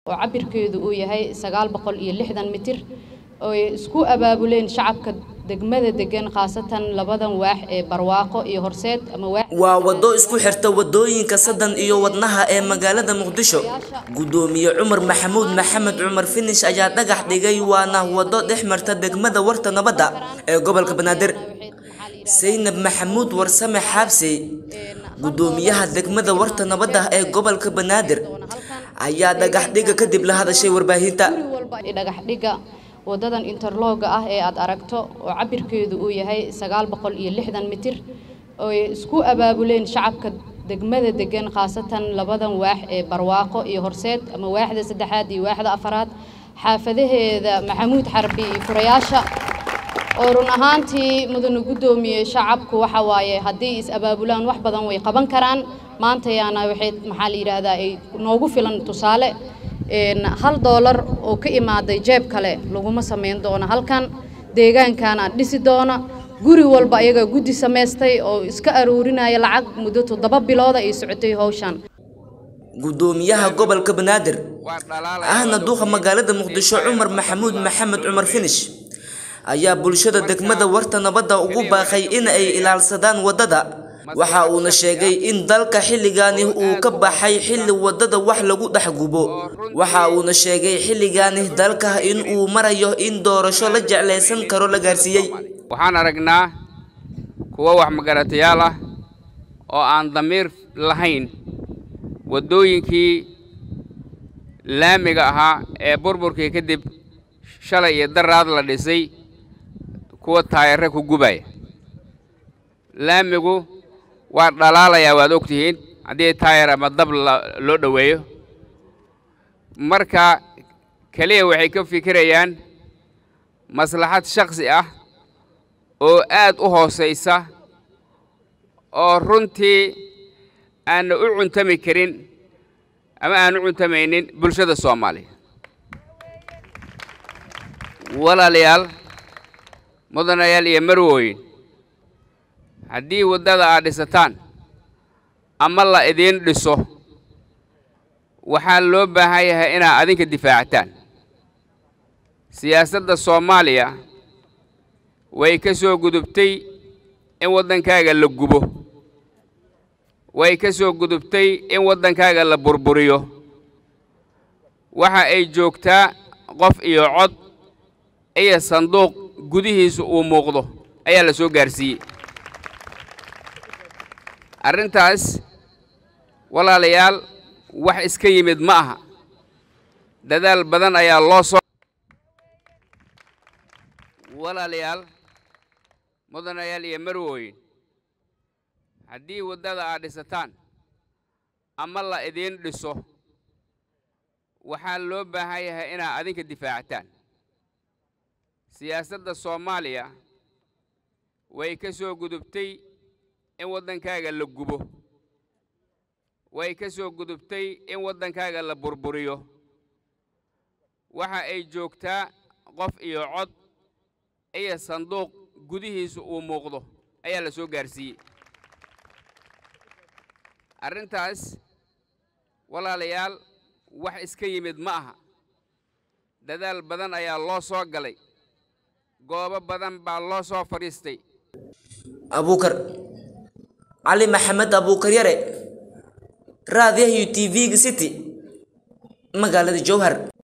oo cabirkeedu uu yahay sagaal boqol iyo lixdan mitir oo ay isku abaabuleen shacabka degmada degan khaasatan labadan waax ee barwaaqo iyo horseed ama waax waa waddo isku xirta waddooyinka sadan iyo wadnaha ee magaalada muqdisho guddoomiye cumar maxamuud maxamed cumar finish ayaa dhagax dhigay waana waddo dhex marta degmada warta nabadda ee gobolka banaadir saynab maxamuud warsame xaabsey guddoomiyaha degmada warta nabadda ee gobolka banaadir ayaa dhagax dhiga kadib la hadashay warbaahinta dhagax dhiga wadadan interlooga ah ee aad aragto oo cabirkeedu uu yahay sagaal boqol iyo lixdan mitir oo ay isku abaabuleen shacabka degmada degan khaasatan labadan waax ee barwaaqo iyo horseed ama waaxda saddexaad iyo waaxda afaraad xaafadaheeda maxamuud xarbi iyo furayaasha oo run ahaantii mudane guddoomiye shacabku waxa waaye haddii is abaabulaan wax badan way qaban karaan maantayaana waxay maxaa la yidhaahdaa ay noogu filan tusaale hal doolar oo ka imaaday jeeb kale laguma samayn doono halkan deegaankaana dhisi doona guri walba ayaga guddi samaystay oo iska aruurinaya lacag muddo toddoba bilooda ay socotay howshan guddoomiyaha gobolka banaadir ahna duuqa magaalada muqdisho cumar maxamuud maxamed cumar finish ayaa bulshada degmada warta nabadda ugu baaqay in ay ilaalsadaan waddada waxa uuna sheegay in dalka xilligaani uu ka baxay xilli waddada wax lagu dhex gubo waxa uuna sheegay xilligaani dalka in uu marayo in doorasho la jeclaysan karo la gaarsiiyey waxaan aragnaa kuwo wax magaratayaal ah oo aan damiir lahayn waddooyinkii laamiga ahaa ee burburkii kadib shalay iyo daraad la dhisay kuwa taayare ku gubaya laamigu waa dhalaalayaa waad og tihiin haddii taayar ama dab loo dhoweeyo marka keliya waxay ka fikirayaan maslaxad shakhsi ah oo aad u hoosaysa oo runtii aanna u cuntami karin ama aan u cuntamaynin bulshada soomaaliya walaalayaal mudanayaal iyo marwooyin haddii waddada aad dhisataan ama la idiin dhiso waxaa loo baahan yahay inaad adinka difaactaan siyaasadda soomaaliya way ka soo gudubtay in waddankaaga la gubo way ka soo gudubtay in waddankaaga la burburiyo waxa ay joogtaa qof iyo cod iyo sanduuq gudihiisa uu muuqdo ayaa la soo gaarsiiyey arrintaas walaalayaal wax iska yimid ma aha dadaal badan ayaa loo soo walaalayaal mudanayaal iyo marwooyin haddii waddada aad dhisataan ama la idiin dhiso waxaa loo baahan yahay inaad adinka difaactaan siyaasadda soomaaliya way ka soo gudubtay in waddankaaga la gubo way ka soo gudubtay in waddankaaga la burburiyo waxa ay joogtaa qof iyo cod iyo sanduuq gudihiisa uu muuqdo ayaa la soo gaarsiiyey arrintaas walaalayaal wax iska yimid ma aha dadaal badan ayaa loo soo galay goobo badan baa loo soo fadhiistay abuukar cali maxamed abuukar yare raadiyaha u t v-ga city magaalada jowhar